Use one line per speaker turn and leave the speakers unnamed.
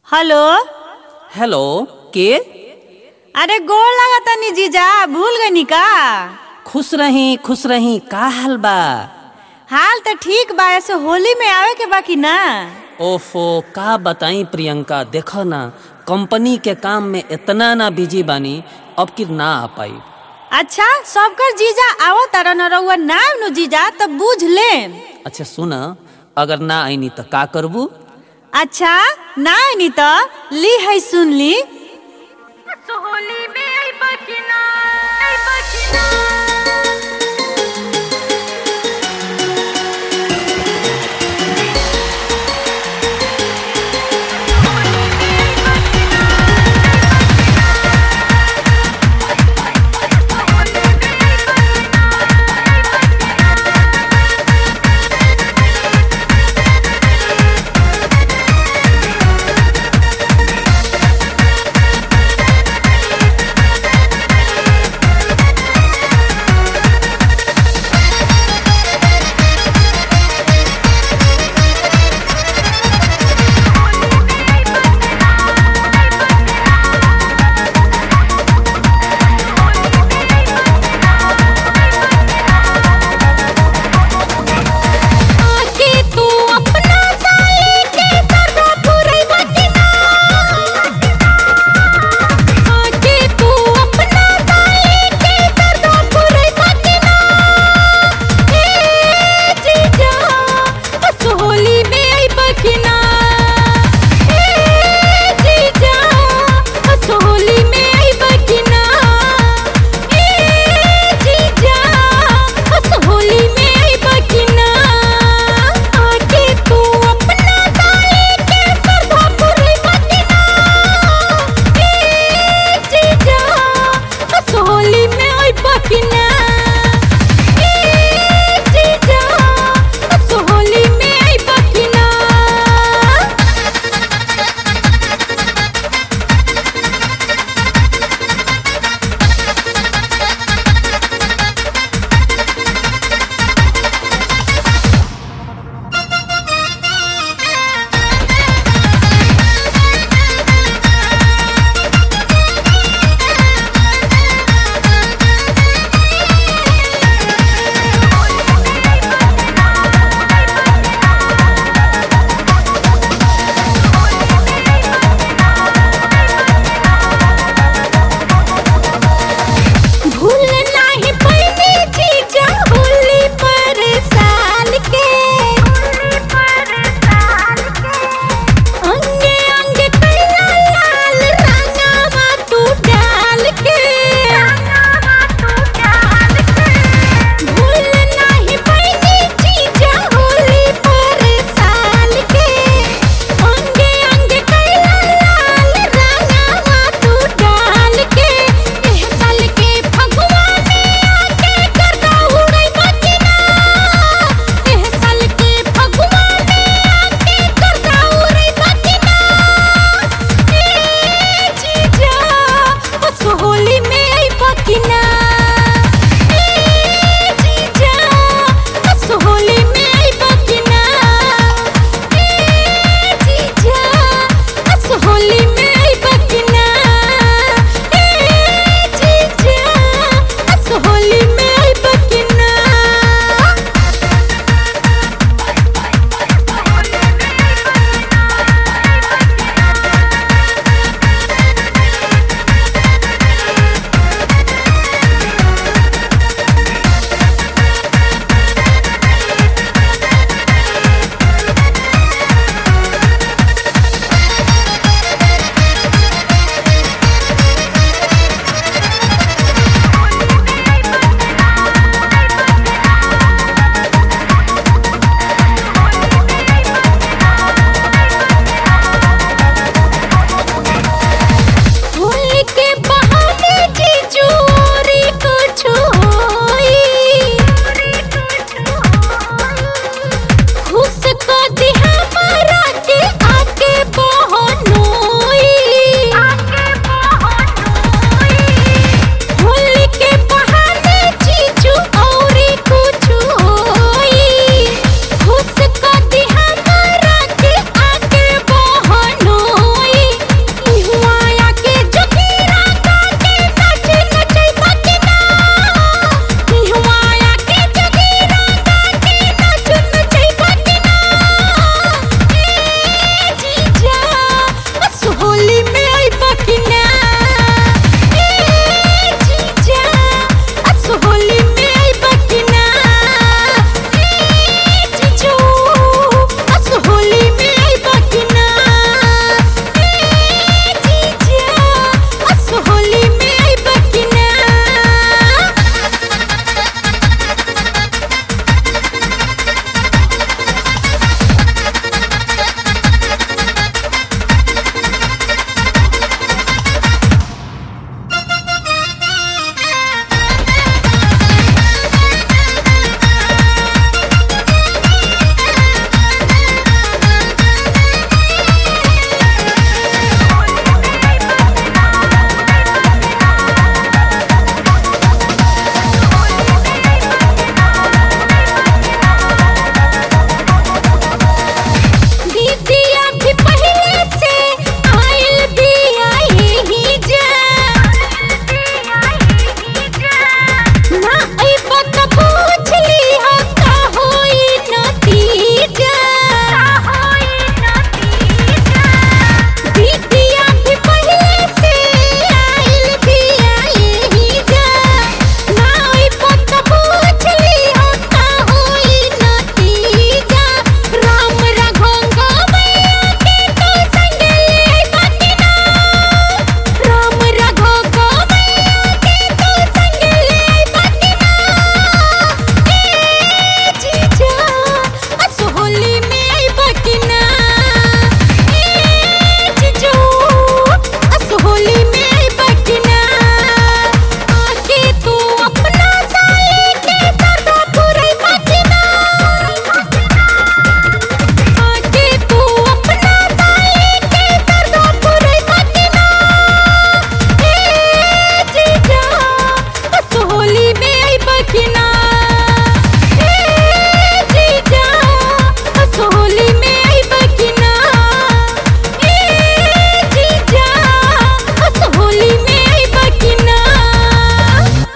hello
hello के
अरे गोड़ लागतानी जीजा भूल गनी का
खुश रही खुश रही का हाल बा
हाल तो ठीक बा ऐसे होली में आवे के बाकी ना
ओफो का बताई प्रियंका देखो ना कंपनी के काम में इतना ना बिजी बानी अब कि ना आ पाई
अच्छा सबकर जीजा आवत तारा न रउआ नाम नु जीजा तो बुझ ले
अच्छा सुन अगर ना आईनी तो का करबू
अच्छा ना नी तो ली है सुन ली
सोहली में आई बकिना आई बकिना